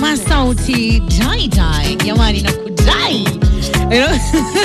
anavaa sauti dai dai, jamani, nakudai You know?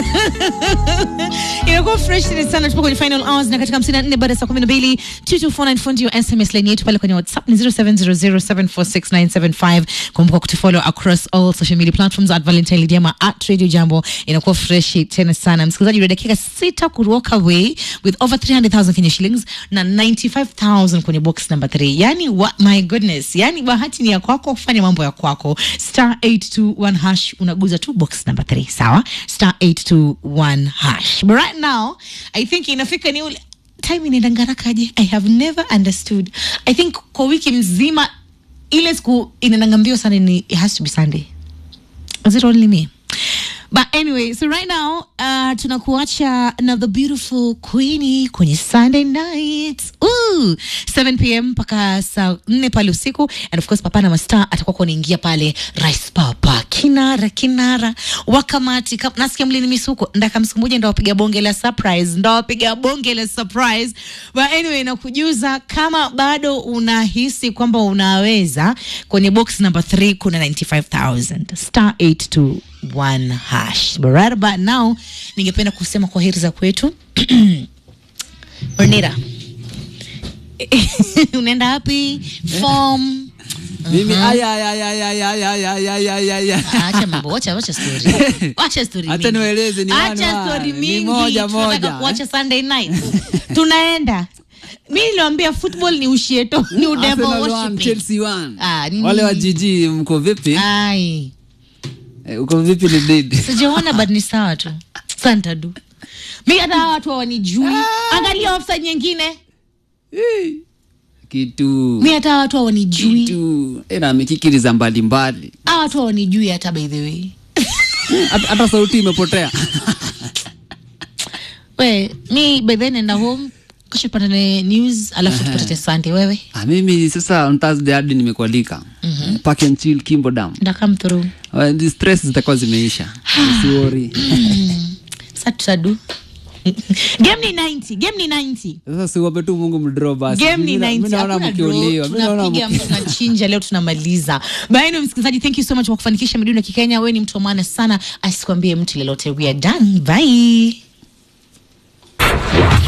inakuwa fresh sana. Tupo kwenye final hours na katika 54 baada ya saa 12 2249 ndio SMS line yetu pale kwenye WhatsApp ni 0700746975. Kumbuka kutufollow across all social media platforms at Valentine Lidiama at Radio Jambo. Inakuwa fresh tena sana. Msikilizaji, una dakika sita ku walk away with over 300,000 Kenya shillings na 95,000 kwenye box number 3. Yani wa, my goodness, yani bahati ni ya kwako kufanya mambo ya kwako. Star 821 hash unaguza tu box number 3, sawa? Star 821 hash. But right now, I think inafika ni ule time inaenda ngarakaje? I have never understood. I think kwa wiki mzima ile siku inaenda mbio sana ni it has to be Sunday. Is it only me? But anyway, so right now uh, tunakuacha na the beautiful Queenie kwenye Sunday night. Ooh, 7 pm mpaka saa 4 pale usiku and of course Papa na Mastar atakuwa kwa anaingia pale Rice Papa kinara kinara wakamati kap, nasikia mlini misuko ndaka msiku moja ndo wapiga bonge la surprise ndo wapiga bonge la surprise but anyway nakujuza kama bado unahisi kwamba unaweza kwenye box number 3 kuna 95000 star 821 hash but right about now ningependa kusema kwa heri za kwetu Ornira unaenda wapi form mimi aya aya aya aya aya aya aya aya aya aya Acha mambo, wacha wacha story. Wacha story. Acha mingi. niwaeleze ni one Acha one. story Ni mingi. moja Tunataka moja. kuacha Sunday night. Tunaenda. Mimi niliwaambia football ni ushieto, ni udevil Arsenal one, worshiping. Chelsea one. Ah, nini? wale wa jiji mko vipi Ai. Eh, uko vipi ni didi Sijaona but ni sawa tu. Santa du. Mimi hata hawa watu hawanijui. Angalia offside nyingine. Eh, kitu Mimi hata hawa watu hawanijui. kitu Eh, na mikikiri za mbalimbali Hawa watu hawanijui hata by the way. hata hata sauti imepotea We, mi by then naenda home. Kesho tupatane news alafu tupatane Sunday wewe. Ah, mimi sasa on Thursday hadi nimekualika mm-hmm. park and chill Kimbo Dam Nda come through. Uh, the stress zitakuwa zimeisha usiwori Sasa tutadu. game ni 90 game ni 90 sasa siwape tu mungu mdro basi game ni Mimi na- 90 mimi naona Hakuna draw, mkiuliwa Mimi naona tunapiga mki- tunachinja leo tunamaliza baini msikilizaji thank you so much kwa kufanikisha midundo ya kikenya wewe ni mtu wa maana sana asikwambie mtu lolote we are done bye